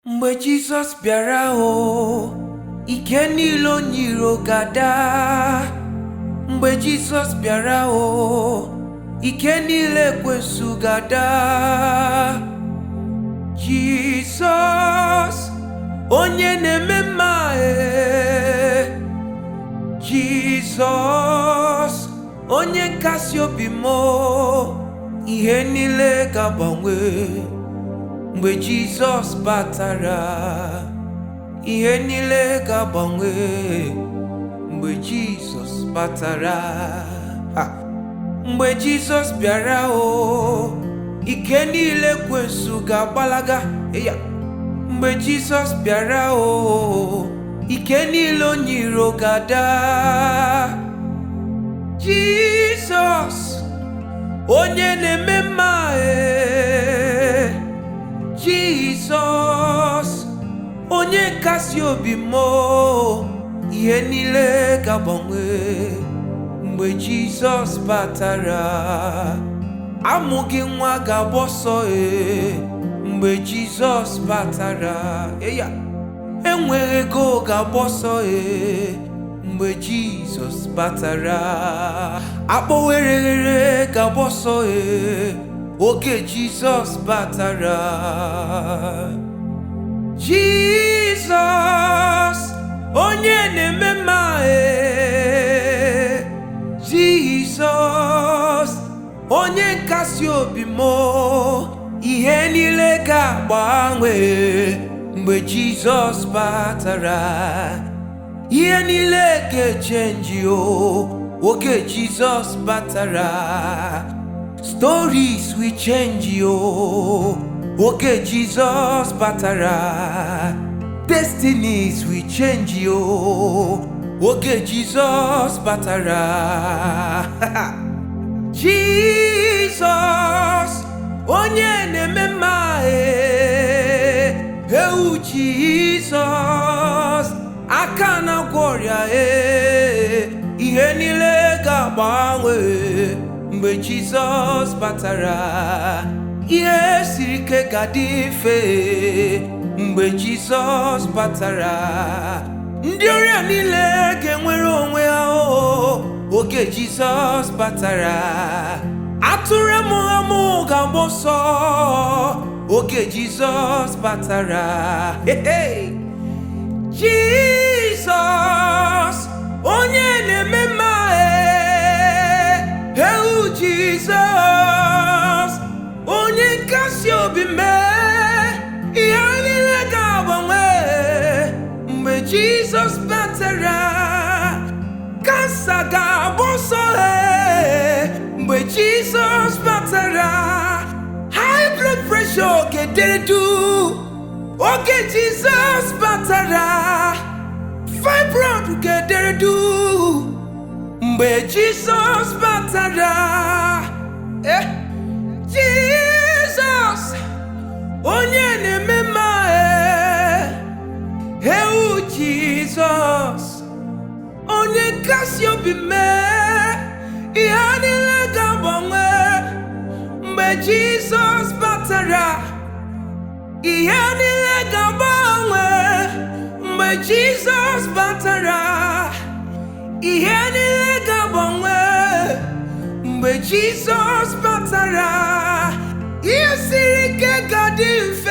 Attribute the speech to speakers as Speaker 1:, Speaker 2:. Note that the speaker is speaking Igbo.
Speaker 1: mgbe jizọs bịara o ike niile o nyiro gada mgbe jizọs bịara o ike niile ekwensu gada jizọs onye na-eme mma e jizọs onye nkasi obi m ihe niile ga-agbanwe mgbe jizọs batara ihe niile ga-agbanwe mgbe jizọs batara Ha! mgbe jizọs bịara o ike niile kwensu ga-agbalaga ya mgbe jizọs bịara o ike niile onyiro ga-ada jizọs onye na-eme mma e jizọs onye nkasi obi m ihe niile ga-agbanwe mgbe jizọs batara amụghị nwa ga-agba ọsọ e mgbe jizọs batara eya enweghị ego ga-agba ọsọ e mgbe jizọs batara akpọwereghere ga-agba ọsọ e oge jizọs batara jizọs onye na-eme mma e jizọs onye nkasi obi m ihe niile ga-agbanwe mgbe jizọs batara ihe niile ga-echenji o oge jizọs batara stories will change o oge jizọs batara destinies will change o oge jizọs batara jizọs onye na-eme mma e ewu jizọs aka na-agwọ ọrịa e ihe niile ga-agbanwe mgbe jizọs batara ihe siri ike ga-adị mfe mgbe jizọs batara ndị ọrịa niile ga-enwere onwe ha o oge jizọs batara atụrụ amụghị amụ ga-agba ọsọ oge jizọs batara Hey, hey! jizọs onye na-eme mma e ewu jizọs onye nkasi obi mee ihe niile ga-agbanwe mgbe jizọs batara kansa ga-agba ọsọ e mgbe jizọs batara high blood pressure ga-edere duu oge jizọs batara fibroid ga-edere duu mgbe jizọs batara eh, jizọs onye na-eme mma eh, ewu jizọs onye nkasi obi mee ihe niile ga-agbanwe mgbe jizọs batara ihe niile ga-agbanwe mgbe jizọs batara ihe niile ga-agbanwe mgbe jizọs batara ihe siri ike ga-adị mfe